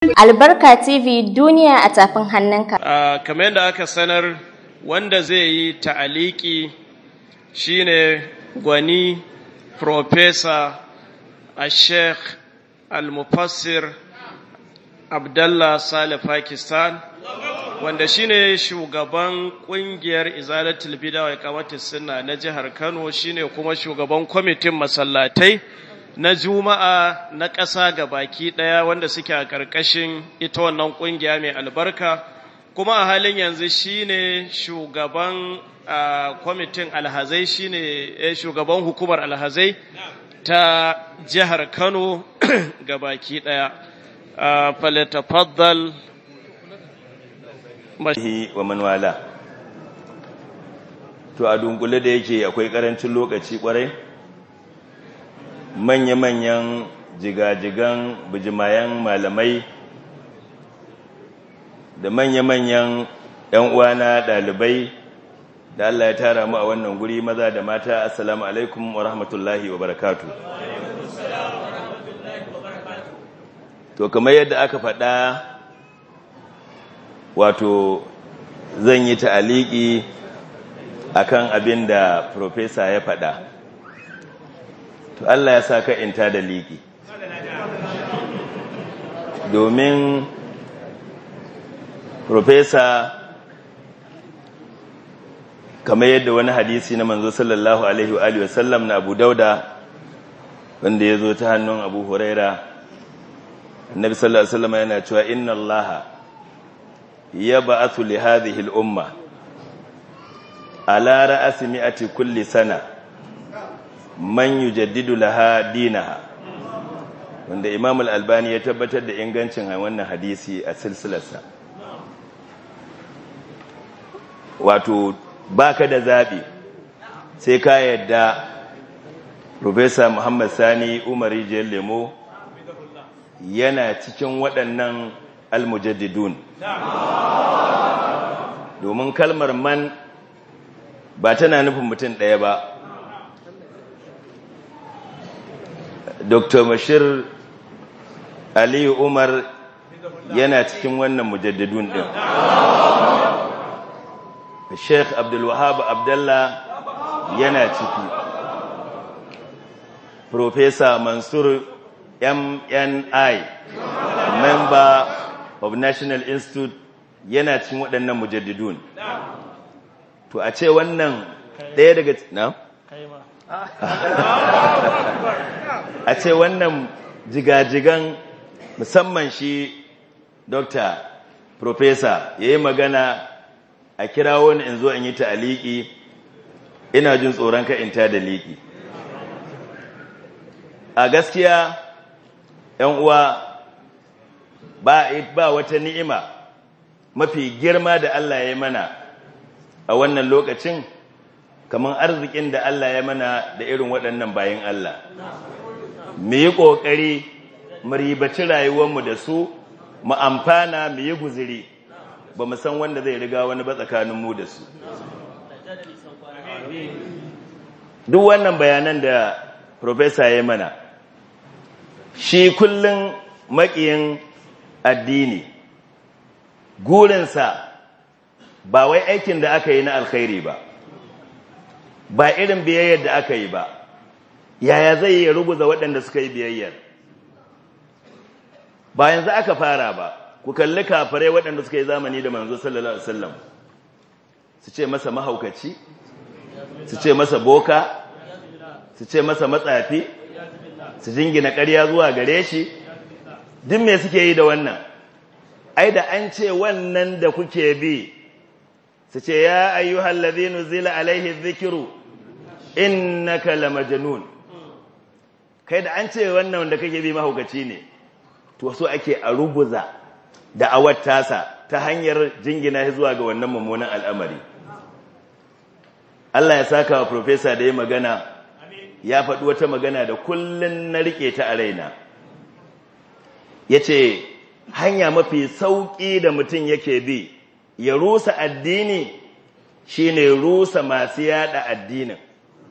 Albarka TV duniya a tafin hannunka. Uh, kamar yadda aka sanar wanda zai yi ta'aliki shine gwani Profesa a Sheikh Al-Mufassir Abdallah Saleh Pakistan wanda shine shugaban kungiyar Izalatul Bida wa Iqamatus Sunna na jihar Kano shine kuma shugaban kwamitin masallatai na Juma'a na ƙasa ga baki ɗaya wanda suke a ƙarƙashin ita wannan ƙungiya mai albarka kuma a halin yanzu shine shugaban kwamitin alhazai shine shugaban hukumar alhazai ta jihar Kano ga baki ɗaya. Falatafaddal wa manwala. To a dunkule da yake akwai ƙarancin lokaci ƙwarai? manya-manyan jigajigan bijimayen malamai da manya-manyan 'yan uwana ɗalibai da Allah ya tara mu a wannan guri maza da mata assalamu alaikum wa rahmatullahi wa barakatu to kamar yadda aka faɗa wato zan yi ta'aliki akan abin da profesa ya faɗa to Allah ya sa ka inta da liki domin profesa kamar yadda wani hadisi na manzo sallallahu alaihi wa alihi wasallam na Abu Dauda wanda ya zo ta hannun Abu Huraira annabi sallallahu alaihi wasallam yana cewa inna Allaha yab'athu li hadhihi al-umma ala ra'si mi'ati kulli sana man yujaddidu laha dinaha wanda Imam al-Albani ya tabbatar da ingancin wannan hadisi a silsilarsa wato baka da zabi sai ka yadda Professor Muhammad Sani Umar Rijiyar Lemo yana cikin waɗannan almujaddidun domin kalmar man ba tana nufin mutum ɗaya ba dr bashir aliyu umar yana cikin wannan mujaddidun ɗin sheikh abdulwahab abdallah yana ciki professor mansur mni member of national institute yana cikin waɗannan mujaddidun to a ce wannan ɗaya daga na? a ce wannan jigajigan musamman shi dokta profesa ya yi magana a kira wani in zo in yi ta'aliki ina jin tsoron ka in ta da liki a gaskiya ‘yan uwa ba, ba wata ni'ima mafi girma da Allah ya mana a wannan lokacin kamar arzikin da Allah ya mana da irin waɗannan bayan Allah mu yi ƙoƙari mu ribaci rayuwarmu da su mu amfana mu yi guziri ba mu san wanda zai riga wani ba tsakaninmu da su duk wannan bayanan da profesa ya mana shi kullum maƙiyin addini gurinsa ba wai aikin da aka yi na alkhairi ba ba irin biyayyar da aka yi ba yaya zai yi rubuza waɗanda suka yi biyayyar ba yanzu aka fara ba ku kalli kafirai waɗanda suka yi zamani da manzo sallallahu alaihi wasallam su ce masa mahaukaci su ce masa boka su ce masa matsafi su jingina ƙarya zuwa gare shi duk me suke yi da wannan ai da an ce wannan da kuke bi su ce ya ayyuhal ladhina zila alaihi dhikru innaka lamajnun kai da an ce wannan wanda kake bi mahaukaci ne to so ake a ruguza da awar tasa ta hanyar jingina zuwa ga wannan mummunan al'amari Allah ya saka wa professor da ya magana ya faɗi wata magana da kullun na rike ta a raina yace hanya mafi sauki da mutum yake bi ya rusa addini shine rusa masu yada addinin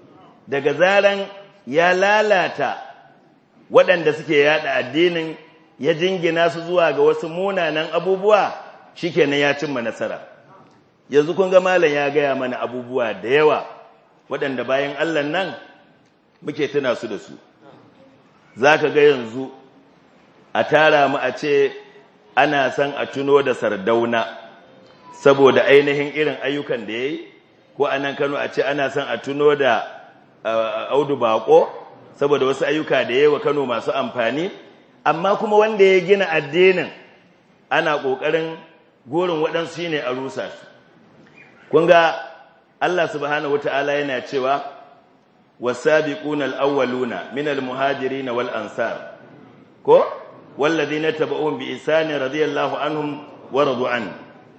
daga zaran ya lalata waɗanda suke yada addinin ya jingina su zuwa ga wasu munanan abubuwa shikenan ya cimma nasara yanzu kun ga malam ya gaya mana abubuwa da yawa waɗanda bayan Allah nan muke tuna su da su zaka ga yanzu a tara mu a ce ana son a tuno da sardauna saboda ainihin irin ayyukan da ya yi ko a nan kano a ce ana son a tuno da audu bako saboda wasu ayyuka da ya yi wa kano masu amfani amma kuma wanda ya gina addinin ana ƙoƙarin gorin waɗansu ne a rusa su kun ga Allah subhanahu wata'ala yana cewa wasabiquna al-awwaluna min al-muhajirin wal ansar ko والذين تبعوهم بإحسان رضي الله عنهم ورضوا عنه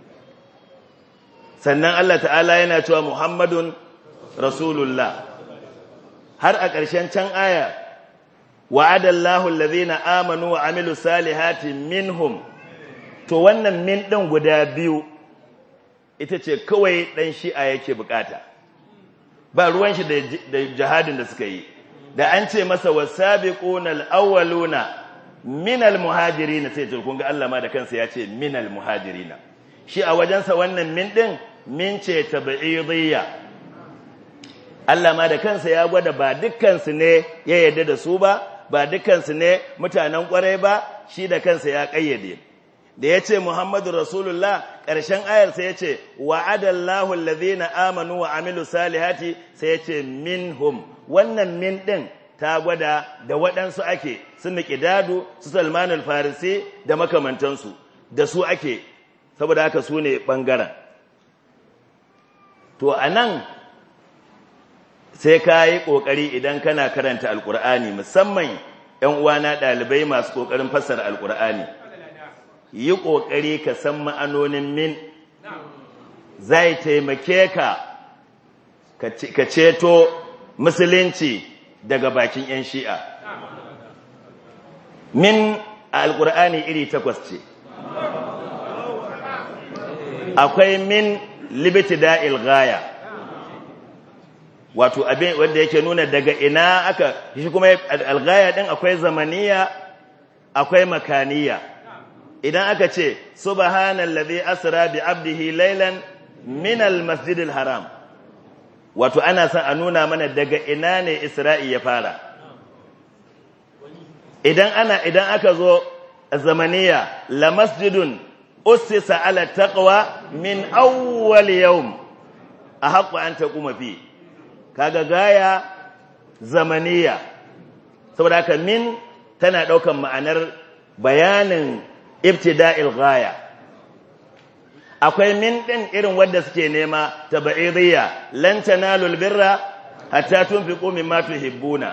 sannan Allah ta'ala yana cewa Muhammadun Rasulullah har a ƙarshen can aya wa'adallahu allazina amanu wa amilu salihati minhum to wannan min ɗin guda biyu ita ce kawai ɗan shi'a yake bukata ba ruwan shi da jihadin da suka yi da an ce masa wasabiquna al-awwaluna minal muhajirina sai ce kun ga Allah ma da kansa ya ce minal muhajirina shi a wajensa wannan min din min ce tab'idiyya Allah ma da kansa ya gwada ba dukkan su ne ya yarda da su ba ba dukkan su ne mutanen kwarai ba shi da kansa ya kayyade da yace Muhammadu Rasulullah ƙarshen ayar sai yace wa'adallahu alladhina amanu wa amilu salihati sai yace minhum wannan min din ta gwada da waɗansu ake su miƙidadu su salman al-farisi da makamantansu da su ake saboda haka su ne ɓangaren to a nan sai ka yi ƙoƙari idan kana karanta alƙur'ani musamman ‘yan uwana ɗalibai masu ƙoƙarin fassara alƙur'ani yi ƙoƙari ka san ma'anonin min zai taimake ka ka ceto musulunci daga bakin 'yan shi'a min alƙur'ani iri takwas ce akwai min libiti da'il gaya wato abin wanda yake nuna daga ina aka shi kuma algaya din akwai zamaniya akwai makaniya idan aka ce subhanallazi asra bi abdihi laylan min almasjidil haram wato ana son a nuna mana daga ina ne Isra'i ya fara idan ana idan aka zo zamaniya la masjidun ussisa ala taqwa min awwal yawm ahqqu an taquma fi kaga gaya zamaniya saboda haka min tana daukan ma'anar bayanin ibtida'il gaya akwai min ɗin irin wadda suke nema taba'idiyya lan tanalul birra hatta tunfiqu mimma tuhibbuna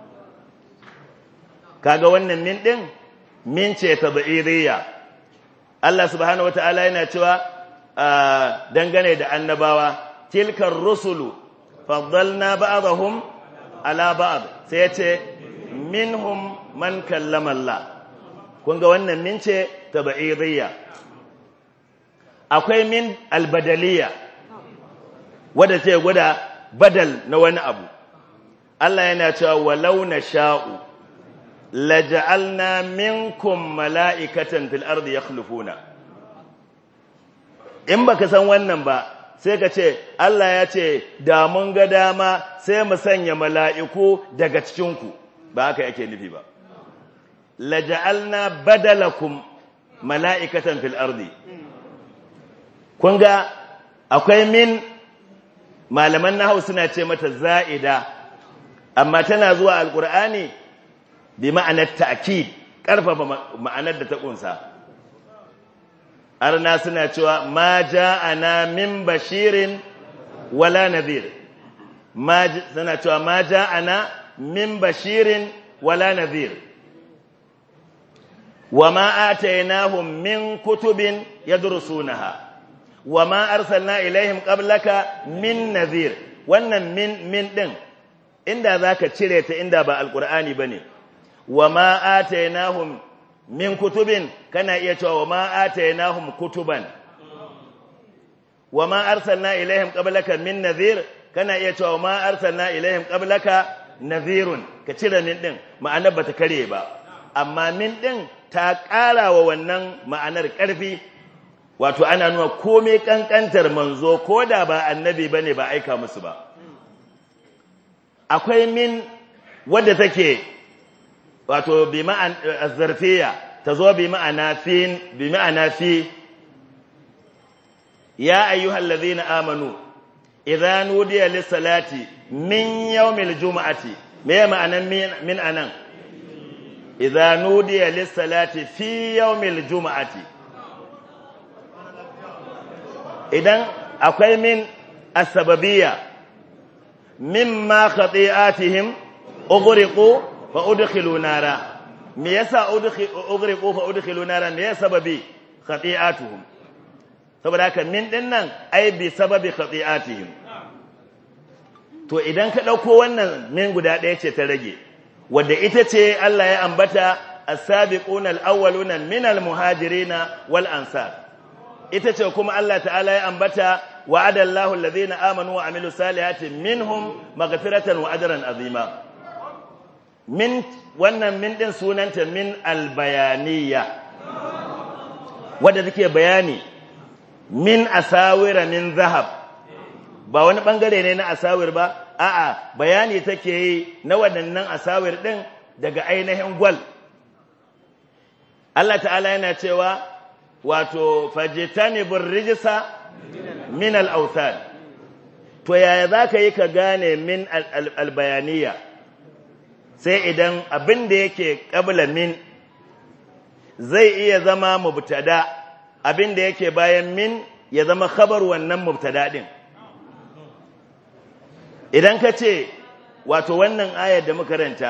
kaga wannan min ɗin min ce taba'idiyya Allah subhanahu wataala yana cewa dangane da annabawa tilkar rusulu faddalna ba'dahum ala ba'd sai yace minhum man kallama Allah kun ga wannan min ce taba'idiyya akwai min albadaliya wadda ce gwada badal na wani abu Allah yana cewa walau na sha'u laja'alna minkum mala'ikatan fil ardi yakhlufuna in baka san wannan ba sai ka ce Allah ya ce da mun ga dama sai mu sanya mala'iku daga cikinku ba haka yake nufi ba laja'alna badalakum mala'ikatan fil ardi kun ga akwai min malaman nahawu suna ce mata za'ida amma tana zuwa alkur'ani bi ma'anar ta'kid karfafa ma'anar da ta kunsa arna suna cewa ma ja'ana min bashirin wala nadhir ma suna cewa ma ja'ana min bashirin wala nadhir وما آتيناهم من كتب يدرسونها وما أرسلنا إليهم قبلك من نذير wannan min min din inda zaka cire ta inda ba alqur'ani bane wama atainahum min kutubin kana iya cewa wama atainahum kutuban wama arsalna ilaihim qablaka min nadhir kana iya cewa wama arsalna ilaihim qablaka nadhirun ka cire min din ma'ana bata kare ba amma min ɗin ta ƙara wa wannan ma'anar ƙarfi wato ana nuna komai ƙanƙantar manzo ko da ba annabi ba ne ba aika musu ba akwai min wadda take wato bi ma'an zarfiya ta zo bi ma'ana fi bi ma'ana fi ya ayyuhal ladhina amanu idza nudiya lis-salati min yawmil juma'ati me ma'anan min min anan idza nudiya lis-salati fi yawmil juma'ati idan akwai min as-sababiyya mimma khati'atihim ughriqu fa udkhilu nara me yasa ughriqu fa udkhilu nara me yasa sababi khati'atuhum saboda haka min din nan ai bi sababi khati'atihim to idan ka dauko wannan min guda ɗaya ce ta rage wanda ita ce Allah ya ambata as-sabiquna al-awwaluna min al-muhajirina wal ansar ita ce kuma Allah ta'ala ya ambata wa'ada Allahu alladhina amanu wa amilu salihati minhum maghfiratan wa ajran azima min wannan min din sunanta min al-bayaniyya wanda take bayani min asawira min zahab ba wani bangare ne na asawir ba a'a bayani take yi na waɗannan asawir din daga ainihin gwal Allah ta'ala yana cewa wato fajtanibur rijsa min al-awthan to yaya zaka yi ka gane min al-bayaniya sai idan abin da yake qabla min zai iya zama mubtada abin da yake bayan min ya zama khabar wannan mubtada din idan ka ce wato wannan ayar da muka ranta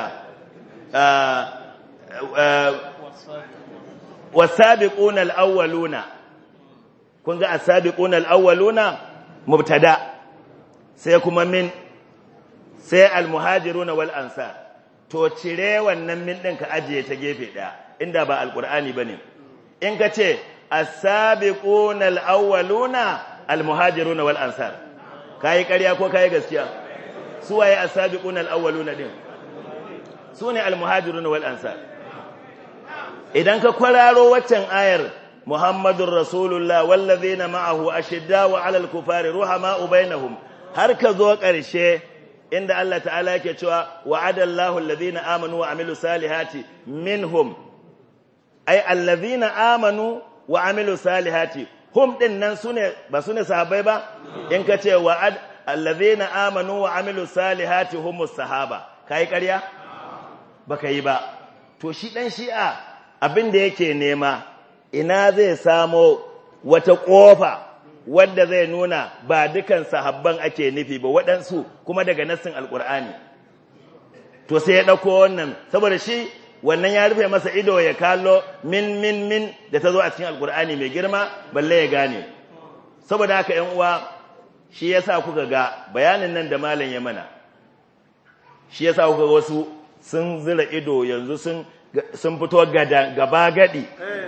wasabiquna alawwaluna kun ga asabiquna alawwaluna mubtada sai kuma min sai almuhajiruna wal ansar to cire wannan min din ka ajiye ta gefe daya inda ba alqur'ani bane in ka ce asabiquna alawwaluna almuhajiruna wal ansar kai ƙarya ko kai gaskiya su waye asabiquna alawwaluna din su ne almuhajiruna wal ansar idan ka kwararo waccan ayar Muhammadur Rasulullah wallazina ma'ahu ashiddau 'alal kufari ruhama'u bainahum har ka zo ƙarshe inda Allah ta'ala yake cewa wa'adallahu allazina amanu wa amilus salihati minhum ay allazina amanu wa amilus salihati hum din nan sune ba sune sahabbai ba in ka ce wa'ad allazina amanu wa amilus salihati humus sahaba kai ƙarya baka yi ba to shi dan shi'a abin da yake nema ina zai samo wata ƙofa wadda zai nuna ba dukan sahabban ake nufi ba waɗansu kuma daga nassin alƙur'ani to sai ya ɗauko wannan saboda shi wannan ya rufe masa ido ya kallo min min min da ta zo a cikin alƙur'ani mai girma balle ya gane saboda haka ‘yan uwa shi ya sa kuka ga bayanin nan da malam ya mana shi ya sa kuka wasu sun zira ido yanzu sun sun fito gaba gadi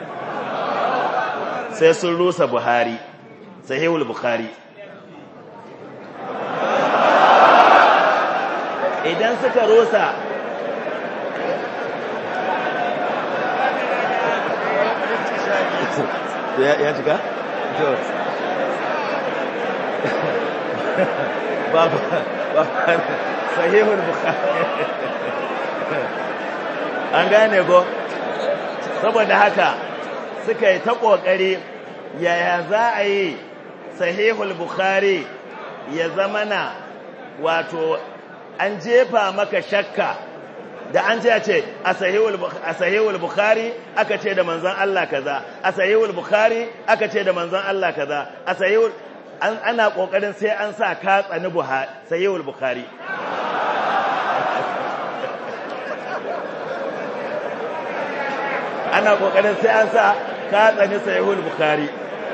sai sun rusa buhari sahihul bukhari idan suka rusa ya cika? babu sahihul bukhari an gane ko saboda haka suka yi ta ƙoƙari yaya za a yi sahihul bukhari ya zamana wato an jefa maka shakka da an ce ce a sahihul bukhari aka ce da manzon Allah kaza a sahihul bukhari aka ce da manzon Allah kaza a sahihul ana ƙoƙarin sai an sa ka tsani sahihul bukhari ana kokarin sai an sa ka tsani sahihul bukhari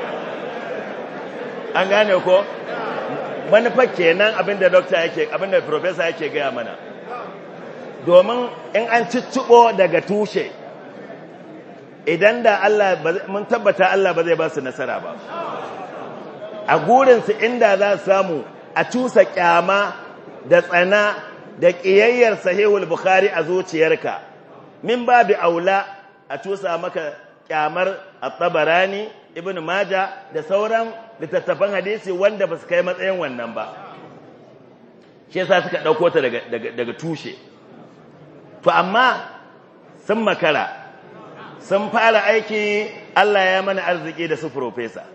an gane ko manufa kenan abinda doctor yake abinda professor yake gaya mana domin in an ciccibo daga tushe idan da Allah mun tabbata Allah ba zai ba su nasara ba a gurinsu inda za su samu a cusa kyama da tsana da ƙiyayyar sahihul bukhari a zuciyarka min babi aula a tusa maka kyamar at-tabarani ibn maja da sauran littattafan hadisi wanda ba su kai matsayin wannan ba shi yasa suka dauko ta daga daga tushe to amma sun makara sun fara aiki Allah ya mana arziki da su professor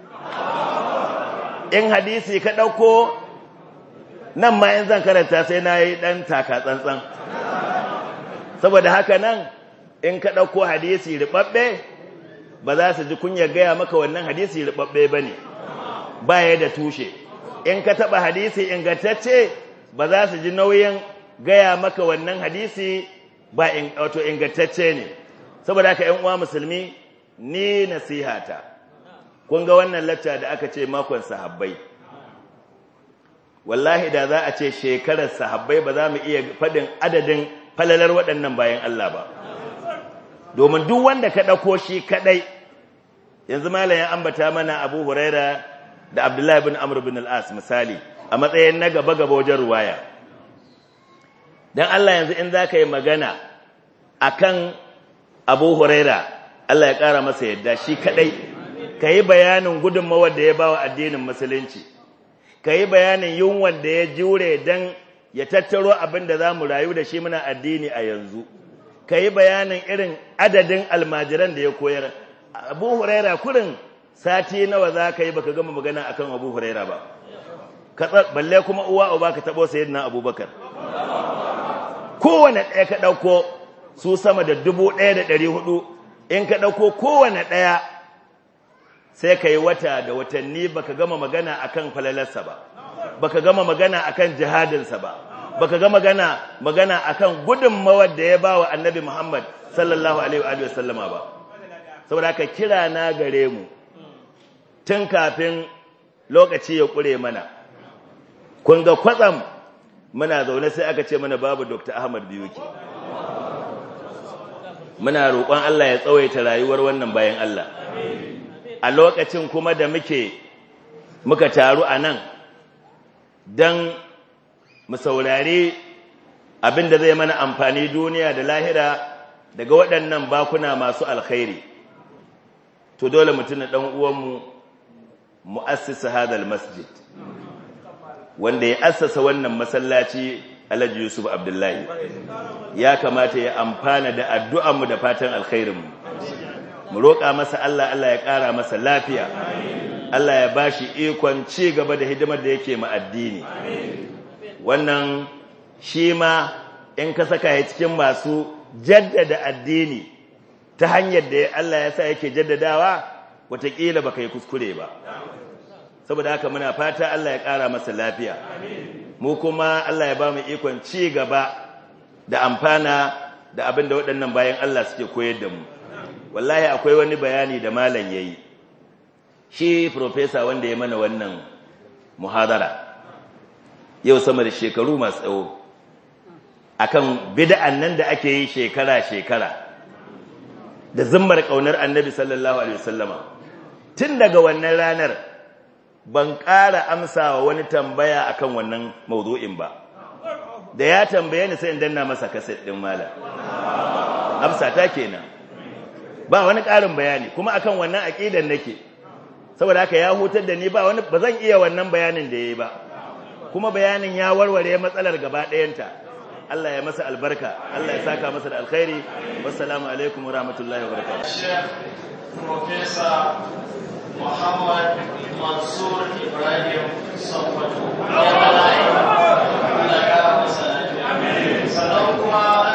in hadisi ka dauko nan ma in zan karanta sai na yi ɗan taka tsantsan saboda haka nan in ka ɗauko hadisi riɓaɓɓe ba za su ji kunya gaya maka wannan hadisi riɓaɓɓe ba ne ba ya da tushe in ka taɓa hadisi ingantacce ba za su ji nauyin gaya maka wannan hadisi ba wato ingantacce ne saboda haka ‘yan uwa musulmi ni nasihata kun ga wannan lacca da aka ce makon sahabbai wallahi da za a ce shekarar sahabbai ba za mu iya faɗin adadin falalar waɗannan bayan Allah ba domin duk wanda ka ɗauko shi kaɗai yanzu malayin ambata mana abu huraira da abdullahi bin amur bin al'as misali a matsayin na gaba-gaba wajen ruwaya don Allah yanzu in za ka yi magana a kan abu huraira Allah ya ƙara masa yadda shi kaɗai ka yi bayanin gudunmawar da ya ba wa addinin musulunci ka yi bayanin yunwan da ya jure don ya tattaro abin da za mu rayu da shi muna addini a yanzu ka yi bayanin irin adadin almajiran da ya koyar abu huraira kurin sati nawa za ka yi baka gama magana akan abu huraira ba balle kuma uwa uba ka taɓo sayid na abubakar kowane ɗaya ka ɗauko su sama da dubu ɗaya da ɗari hudu in ka ɗauko kowane ɗaya sai ka yi wata da watanni baka gama magana akan falalarsa ba baka gama magana akan jihadinsa ba baka gama magana magana akan gudunmawar da ya ba wa annabi Muhammad sallallahu alaihi wa sallama ba saboda ka kira na gare mu tun kafin lokaci ya kure mana kun ga kwatsam muna zaune sai aka ce mana babu Dr. Ahmad Biyuki muna roƙon Allah ya tsawaita rayuwar wannan bayan Allah a lokacin kuma da muke muka taru a nan don mu saurari abin da zai mana amfani duniya da lahira daga waɗannan bakuna masu alkhairi to dole mutum ɗan uwanmu mu'assisa hadal masjid wanda ya assasa wannan masallaci Alhaji Yusuf Abdullahi ya kamata ya amfana da addu'anmu da fatan alkhairinmu mu roƙa masa Allah Allah ya ƙara masa lafiya Allah ya bashi ikon ci gaba da hidimar da yake ma addini wannan shi ma in ka saka ya cikin masu jaddada addini ta hanyar da Allah ya sa yake jaddadawa wataƙila baka yi kuskure ba saboda haka muna fata Allah ya ƙara masa lafiya mu kuma Allah ya ba mu ikon ci gaba da amfana da abin da waɗannan bayan Allah suke koyar da mu wallahi akwai wani bayani da malam yayi shi professor wanda ya mana wannan muhadara yau sama da shekaru masu tsawo akan bid'an nan da ake yi shekara shekara da zimmar kaunar annabi sallallahu alaihi wasallama tun daga wannan ranar ban ƙara amsawa wani tambaya akan wannan mawdu'in ba da ya tambaye ni sai in danna masa kaset din malam amsa ta kenan ba wani ƙarin bayani kuma akan wannan aqidan nake saboda haka ya hutar da ni ba wani ba zan iya wannan bayanin da yayi ba kuma bayanin ya warware matsalar gaba ɗayanta Allah ya masa albarka Allah ya saka masa da alkhairi wassalamu alaikum wa rahmatullahi wa barakatuh Professor Muhammad Mansur Ibrahim Sokoto. Sannan kuma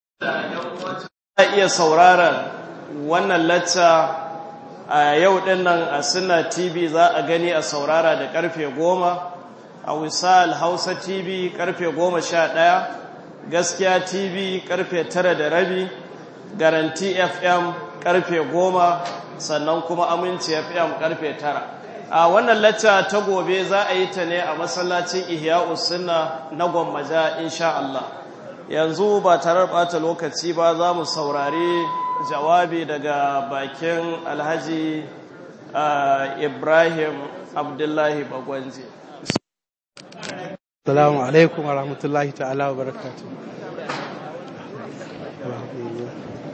a iya sauraron wannan lacca a yau dinnan a Sunna TV za a gani a saurara da karfe goma a Wisal Hausa TV karfe goma sha ɗaya Gaskiya TV karfe tara da rabi Garanti FM karfe goma sannan kuma Aminci FM karfe tara a wannan lacca ta gobe za a yi ta ne a masallacin Ihya'us Sunna na Gwammaja insha Allah yanzu ba tare da bata lokaci ba za mu saurari jawabi daga bakin Alhaji Ibrahim Abdullahi Bagwanji Assalamu alaikum wa rahmatullahi ta'ala wa barakatuh.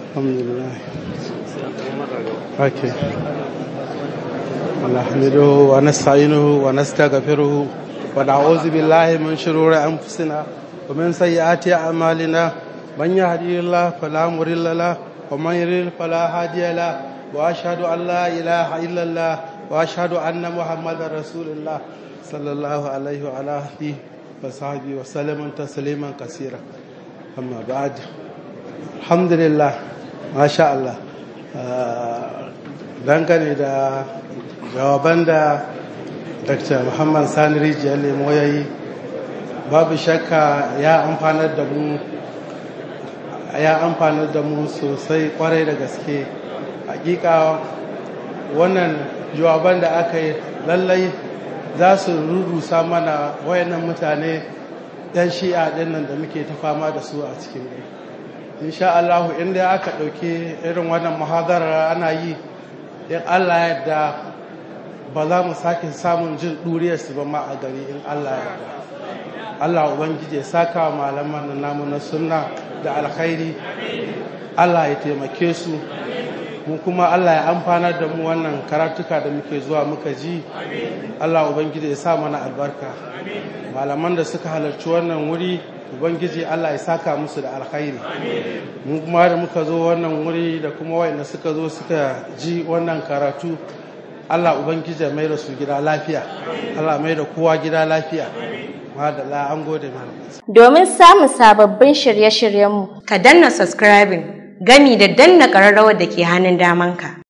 alhamdulillah okay نحمده ونستعينه ونستغفره ونعوذ بالله من شرور أنفسنا ومن سيئات أعمالنا من يهدي الله فلا مضل له ومن يضلل فلا هادي له وأشهد أن لا إله إلا الله وأشهد أن محمدا رسول الله صلى الله عليه وعلى آله وصحبه وسلم تسليما كثيرا أما بعد الحمد لله ما شاء الله dangane da jawaban da dr muhammad sani rijiyar lemo ya yi babu shakka ya amfanar da mu ya amfanar da mu sosai kwarai da gaske hakika wannan jawaban da aka yi lallai za su rurusa mana wayannan mutane yan shi'a dinnan da muke ta fama da su a cikin insha Allah inda aka ɗauki irin wannan muhadarar ana yi in Allah yadda ba za mu sake samun jin ɗuriyarsu ba ma a gari in Allah yadda Allah Ubangiji ya saka wa malaman namu na sunna da alkhairi Allah ya taimake su mu kuma Allah ya amfanar da mu wannan karatuka da muke zuwa muka ji Allah Ubangiji ya sa mana albarka malaman da suka halarci wannan wuri Ubangiji Allah ya saka musu da alkhairi mu kuma da muka zo wannan wuri da kuma wayanda suka zo suka ji wannan karatu Allah Ubangiji mai da su gida lafiya Allah mai da kowa gida lafiya madalla an gode mana Domin samun sababbin shirye-shiryenmu, Ka danna subscribing gami da danna ƙararrawar da ke hannun damanka.